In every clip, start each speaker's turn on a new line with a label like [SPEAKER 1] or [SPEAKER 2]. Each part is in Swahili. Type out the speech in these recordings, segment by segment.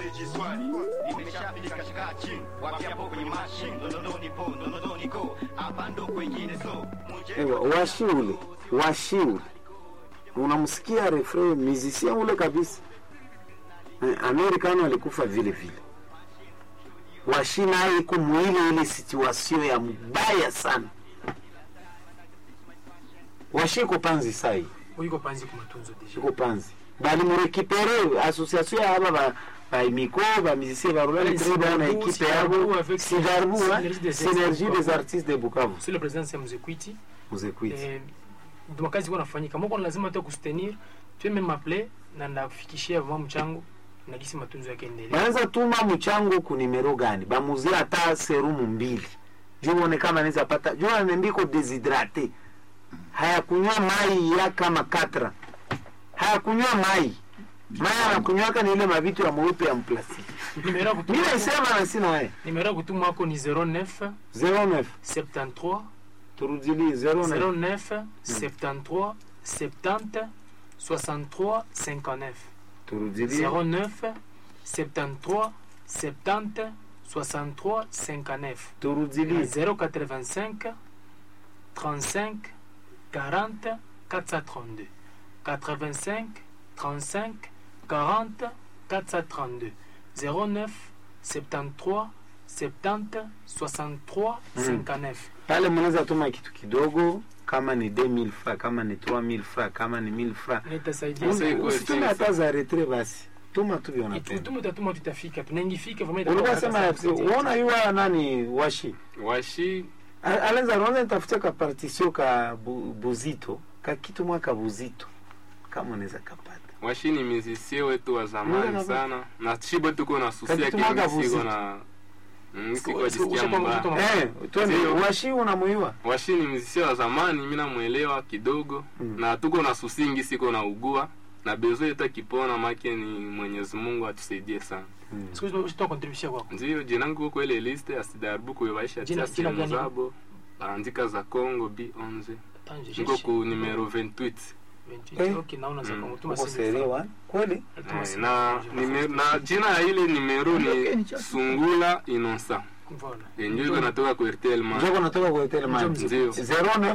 [SPEAKER 1] usijiswali nimeshafika shika chini wapi hapo kwenye machine ndondo nipo ndondo niko hapa ndo kwengine so
[SPEAKER 2] Ewa, washi ule washi ule unamsikia refrain musicien ule kabisa Eh, amerikano alikufa vile vile washi naye iko mwile ile situation ya mbaya sana washi iko panzi sai
[SPEAKER 3] uiko panzi ku matunzo deja
[SPEAKER 2] iko panzi balimurekipere association ya aba ba baimiko bamizisie barulani
[SPEAKER 3] Ouais,
[SPEAKER 2] tre bana
[SPEAKER 3] Sidarbu,
[SPEAKER 2] ekipe
[SPEAKER 3] Sidarbu
[SPEAKER 2] yabo
[SPEAKER 3] avec
[SPEAKER 2] sidarbu
[SPEAKER 3] Synergie des
[SPEAKER 2] synergie
[SPEAKER 3] Artistes
[SPEAKER 2] des artistes de bukavu
[SPEAKER 3] sur la présidence ya mzekwiti
[SPEAKER 2] muzekwiti
[SPEAKER 3] eh, ndio kazi iko nafanyika moko lazima tu kustenir tu même m'appeler na ndakufikishia vama mchango na gisi matunzo yake endelee
[SPEAKER 2] banaweza tuma mchango ku nimero gani bamuzie hata serumu mbili juu uone kama anaweza pata juu anendiko deshydrate hayakunywa mai ya kama katra hayakunywa mai mai anakunywaka ni ile mavitu ya mweupe ya mplastiki
[SPEAKER 3] numero ya
[SPEAKER 2] mi
[SPEAKER 3] kutuma
[SPEAKER 2] naisema na sina we
[SPEAKER 3] numero ya kutuma wako ni 09
[SPEAKER 2] 09
[SPEAKER 3] 73
[SPEAKER 2] turudili 09
[SPEAKER 3] 09 73 70 63 59
[SPEAKER 2] turudili
[SPEAKER 3] 09 73 70 63 59
[SPEAKER 2] turudili
[SPEAKER 3] 085 35 40 432 85 35 40 432 09 73 70 63 59
[SPEAKER 2] pale mnaweza tuma kitu kidogo kama ni 2000 fra kama ni 3000 fra kama ni 1000 fra
[SPEAKER 3] nitasaidia
[SPEAKER 4] Usi-
[SPEAKER 3] sana.
[SPEAKER 2] usitume hata za retre basi tuma tu
[SPEAKER 3] Itu-
[SPEAKER 2] vionapenda
[SPEAKER 3] tumu tatuma tutafika tunaingifika vraiment
[SPEAKER 2] ulikuwa
[SPEAKER 3] itakuwa
[SPEAKER 2] sema
[SPEAKER 3] hata saa
[SPEAKER 2] uona yuwa nani washi
[SPEAKER 4] washi
[SPEAKER 2] A- alenza naona nitafutia ka partition ka bu, buzito ka kitu mwaka buzito kama unaweza kapata
[SPEAKER 4] washi ni mizisie wetu wa
[SPEAKER 2] Mwana
[SPEAKER 4] zamani
[SPEAKER 2] na-
[SPEAKER 4] sana na chibo tuko na susia
[SPEAKER 2] Kakitu mwaka
[SPEAKER 4] kile siko
[SPEAKER 2] vuzito.
[SPEAKER 4] na Mm,
[SPEAKER 3] Siku-
[SPEAKER 4] siko
[SPEAKER 3] siku-
[SPEAKER 4] jisikia
[SPEAKER 3] ushakuwa
[SPEAKER 4] mbaya
[SPEAKER 3] mzito ma-
[SPEAKER 2] eh twende
[SPEAKER 4] Ndio.
[SPEAKER 2] washi unamuyua
[SPEAKER 4] washi ni mzisia wa zamani mi namwelewa kidogo
[SPEAKER 2] Mm.
[SPEAKER 4] na tuko na susingi siko na ugua na bezo yetu akipona make ni mwenyezi mungu atusaidie sana
[SPEAKER 3] Siku hizi usitoa contribution kwako
[SPEAKER 4] ndio jinangu uko ile liste ya sidarbu kuyobaisha
[SPEAKER 3] Jina-
[SPEAKER 4] tia
[SPEAKER 3] jina
[SPEAKER 4] sehemu
[SPEAKER 3] gani?
[SPEAKER 4] zabo baandika za congo b11
[SPEAKER 3] Attends, je
[SPEAKER 4] niko
[SPEAKER 3] cherche.
[SPEAKER 4] ku numero 28
[SPEAKER 3] 28,
[SPEAKER 2] Eh.
[SPEAKER 3] okay, naona za
[SPEAKER 4] Mm.
[SPEAKER 3] Kongo. Tuma
[SPEAKER 2] uko
[SPEAKER 3] simu
[SPEAKER 2] serewa kweli
[SPEAKER 3] Tuma
[SPEAKER 4] Eh,
[SPEAKER 3] simu.
[SPEAKER 4] na, nime- na jina ya ile nimero ni sungula inosa
[SPEAKER 3] Voilà.
[SPEAKER 4] enjo iko natoka ku rtl man
[SPEAKER 2] njoko natoka kwa hotel man
[SPEAKER 3] Njoo
[SPEAKER 4] ndio
[SPEAKER 2] 09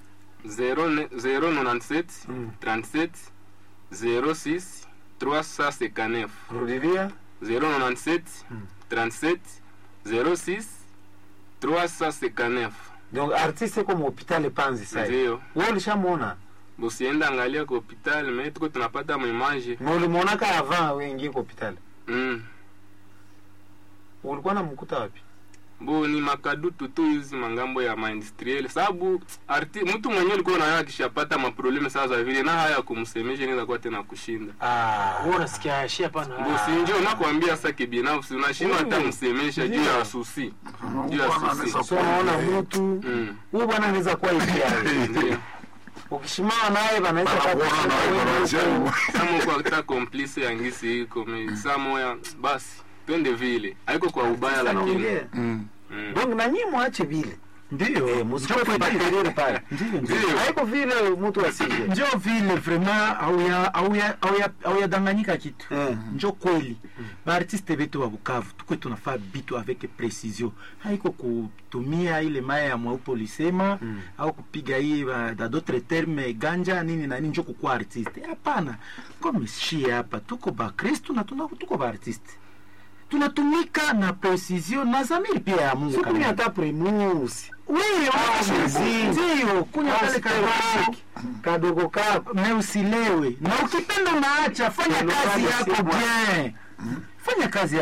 [SPEAKER 4] 097
[SPEAKER 2] Mm.
[SPEAKER 4] 37 06 359
[SPEAKER 2] rudilia
[SPEAKER 4] 097
[SPEAKER 2] Mm.
[SPEAKER 4] 37 06 359
[SPEAKER 2] donc artiste comme hopital panzi sai
[SPEAKER 4] ndio
[SPEAKER 2] wewe ulishamuona
[SPEAKER 4] busienda angalia ku hopital me tuko tunapata mwimaje
[SPEAKER 2] na ulimuonaka avant wengi kwa hopital
[SPEAKER 4] mm.
[SPEAKER 2] ulikuwa namkuta wapi
[SPEAKER 4] bo ni makadutu tu hizi mangambo ya maindustriel sababu arti mtu mwenyewe alikuwa nayo akishapata maprobleme sasa vile na haya kumsemesha inaweza kuwa tena kushinda
[SPEAKER 2] ah
[SPEAKER 3] Wewe unasikia shia hapana.
[SPEAKER 4] bo si ndio nakwambia sasa kibinafsi unashindwa hata
[SPEAKER 2] Wewe.
[SPEAKER 4] msemesha juu
[SPEAKER 2] Ndio.
[SPEAKER 4] ya susi juu ya susi
[SPEAKER 2] so unaona mtu
[SPEAKER 4] Mm.
[SPEAKER 2] huyu bwana anaweza kuwa hivi yawe
[SPEAKER 4] Ndio.
[SPEAKER 2] ukishimama naye banaweza
[SPEAKER 5] Banakuona na wewe wanasema.
[SPEAKER 4] kama uko hata complice ya ngisi iko me saa moya basi twende vile haiko kwa ubaya lakini
[SPEAKER 2] anaongea
[SPEAKER 5] Mm.
[SPEAKER 4] Mm.
[SPEAKER 2] donc na nyinyi mwache vile
[SPEAKER 5] Ndio.
[SPEAKER 2] eh msikoe kubaterere pale
[SPEAKER 5] Ndio, ndio.
[SPEAKER 4] Ndio.
[SPEAKER 2] haiko vile mtu asije
[SPEAKER 6] njo vile vraiment auya auya auya auyadanganyika kitu
[SPEAKER 2] Eh.
[SPEAKER 6] njo kweli baartiste betu wa bukavu tukwe tunafaa bitu avec precision haiko kutumia ile maya ya mweupe ulisema
[SPEAKER 2] Mm.
[SPEAKER 6] au kupiga hii ba- da d'autre terme ganja nini na nini njo kukuwa artiste hapana kome shie hapa tuko bakristu na tuna- tuko baartiste tunatumika na precision na zamiri pia ya mungu
[SPEAKER 2] siku ni
[SPEAKER 6] kabisa.
[SPEAKER 2] hata primusi
[SPEAKER 6] Wewe,
[SPEAKER 2] muziki.
[SPEAKER 6] ndio kunywa kale kadogo
[SPEAKER 2] kadogo kako
[SPEAKER 6] me usilewe na ukipenda unaacha fanya
[SPEAKER 2] Ndio,
[SPEAKER 6] kazi
[SPEAKER 2] ndio,
[SPEAKER 6] yako
[SPEAKER 2] sio bwana.
[SPEAKER 6] bien fanya kazi